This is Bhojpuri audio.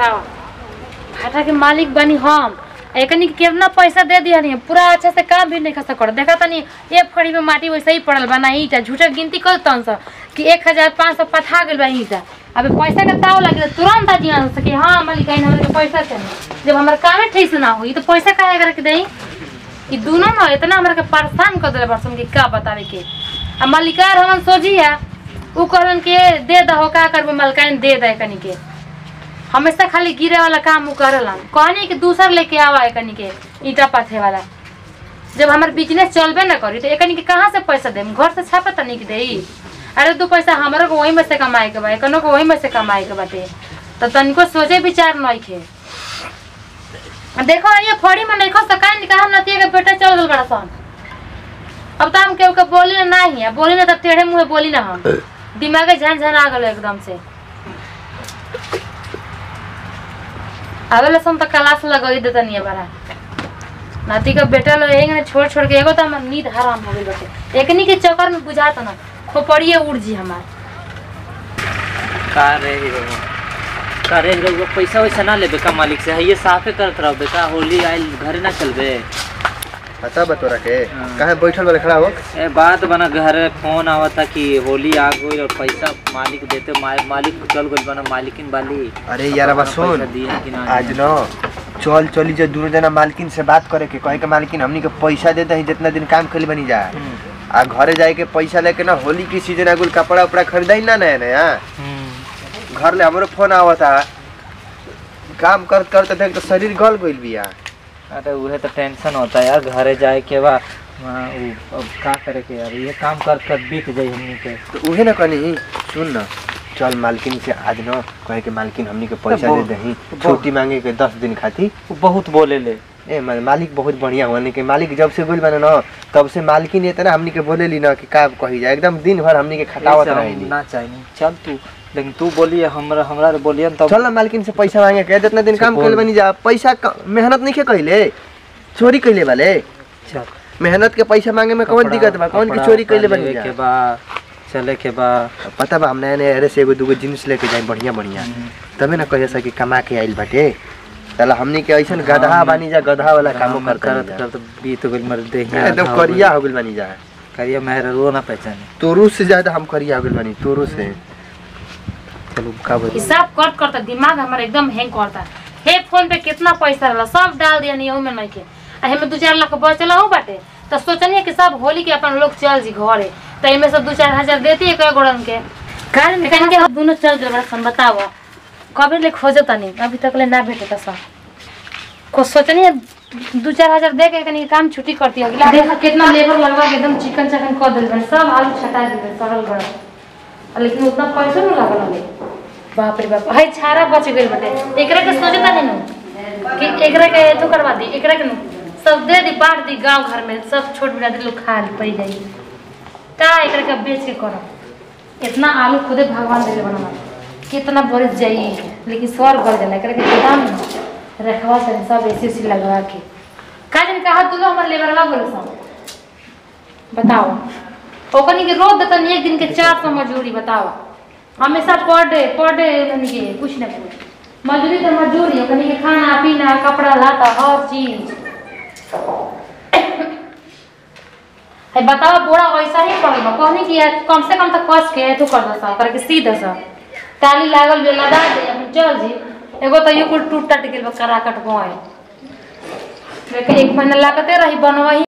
बताओ भाटा के मालिक बनी हम एकनी के कितना पैसा दे दिया नहीं पूरा अच्छा से काम भी नहीं खसा कर देखा तनी एक फड़ी में माटी वैसे ही पड़ल बा ना ईटा झूठा गिनती कर तन सा कि एक हजार पाँच सौ पठा गइल बा ईटा अबे पैसा के ताव लगे तुरंत आ जिया सके हाँ मालिक आई हमरा के पैसा चाहिए जब हमार कामे ठीक से ना होई तो पैसा काहे करके देई ई दोनों ना इतना हमरा के परेशान कर देले बरसम के का बतावे के आ मालिकार हमन सोची है उ कहलन के दे दहो का करबो मलकाइन दे दे कनी के हमेशा खाली गिरे वाला काम उ करलन कहनी कि दूसर लेके आवा है कनी के ईटा पाथे वाला जब हमार बिजनेस चलबे ना करी तो एकनी के कहाँ से पैसा देम घर से छापा तनी के देई अरे दू पैसा हमरो को वही में से कमाए के बा एकनो को वही में से कमाए के बाटे तो तनिको सोचे विचार नहीं खे देखो ये फड़ी में नहीं खो सकाई निकाह हम नतिया के बेटा चल गल बड़ा सन अब तो हम केहू के बोली ना नहीं है बोली ना तब टेढ़े मुंह बोली ना हम दिमागे झन झन आ गल एकदम से आवेला सम तो क्लास लगई देता नहीं बड़ा नाती का बेटा लोग एक ने छोड़ छोड़ के एगो तो हमार नींद हराम हो गई बाटे एकनी के चक्कर में बुझात ना खोपड़िए उड़ जी हमार का रे हीरो का रे हीरो पैसा वैसा ना लेबे का मालिक से ये साफे करत रहबे का होली आइल घरे ना चलबे पता बा तोरा के हाँ। काहे बैठल वाले खड़ा हो ए बात बना घरे फोन आवता कि होली आ गई और पैसा मालिक देते मा, मालिक चल गइल बना मालिकिन वाली अरे यार बा पैसा सुन दिए कि ना आज न चल चली जो दोनों जना मालकिन से बात करे के कहे के मालकिन हमनी के पैसा देते हैं जितना दिन काम खेल बनी जा हम्म, आ घरे जाए के पैसा लेके ना होली की सीजन आगुल कपड़ा उपड़ा खरीदाई ना नया नया हम्म। घर ले हमरो फोन आवता काम करत करते देख तो शरीर गल गइल बिया अरे उहे तो टेंशन होता है यार घरे जाए के बा वहाँ उ- अब का करे के यार ये काम कर कर बीत जाई हमनी के तो उहे ना कनी सुन न चल मालकिन से आज न कहे के मालकिन हमनी के पैसा दे बहुत- दही बहुत- छुट्टी मांगे के दस दिन खातिर उ बहुत बोले ले ए मा- मालिक बहुत बढ़िया होने के मालिक जब से बोल बने न तब से मालकिन इतना हमनी के बोलेली न कि का कही जाए एकदम दिन भर हमनी के खटावत ऐसे हम रहेली ना चाहिए चल तू लेकिन तू बोलिए हमरा हमरा बोलिए तब चल ना मालकिन से पैसा मांगे के जितना दिन अच्छा, काम बोल। कैल बनी जा पैसा क- मेहनत नहीं के कैले चोरी कैले वाले चल मेहनत के पैसा मांगे में कौन कपड़ा- दिक्कत बा कौन की कपड़ा चोरी उपड़ा कैले बनी लेवे जा के बा चले के बा पता बा हम नया नया अरे से एगो दूगो जींस लेके जाए बढ़िया बढ़िया तबे ना कहे सकी कमा के आइल बाटे चल हमनी के ऐसन गधा हम- बानी जा गधा वाला कामो काम करत करत करत बीत गइल मर देहिया एकदम करिया हो गइल बानी जा करिया मेहरा रो ना पहचाने तोरू से ज्यादा हम करिया हो गइल बानी तोरू से चलो का बोल हिसाब कर करता दिमाग हमारा एकदम हैंग करता हे फोन पे कितना पैसा रहला सब डाल दिया नहीं में नहीं के आ हमें दू चार लाख बचल हो बाटे तो सोचनी कि सब होली के अपन लोग चल जी घरे तो एमे से दू चार हजार देती है कई गोड़न के कारण कहन के हम दोनों चल गए बड़ा सन बताओ कभी ले खोजो तनी अभी तक ले ना भेटे सब को सोचनी है दू चार हजार दे के कनी काम छुट्टी करती होगी देखा कितना लेबर लगवा के एकदम चिकन चकन कर दिल बने सब आलू छटा दिल सड़ल गड़ल लेकिन उतना पैसा नहीं लागल हमें बाप रे बाप हाय छारा बच गइल बटे एकरा के सोचता नहीं नु कि एकरा के तो करवा दी एकरा के नु सब दे दी बांट दी गांव घर में सब छोट बिना दी लोग खा ली पड़ी जाई का एकरा के बेच के करब इतना आलू खुदे भगवान देले बना कितना बरस जाई लेकिन स्वर गल जाला एकरा के गोदाम में रखवा से सब ऐसी ऐसी लगवा के का जन कहा तू लो हमर लेबरवा बोले सब बताओ ओकनी के रोज देता एक दिन के चार सौ मजूरी बताओ हमेशा पर डे पर डे ओकनी के कुछ ना कुछ मजूरी तो मजूरी ओकनी के खाना पीना कपड़ा लाता हर चीज है बताओ बोरा वैसा ही पड़ल बा कहनी कि यार कम से कम तो कस के तू कर दसा करके सी दसा ताली लागल बे लगा दे अपन चल जी एगो तो ये कुल टूट टट गेल बा कराकट गोए लेकिन एक महीना लागते रही बनवाही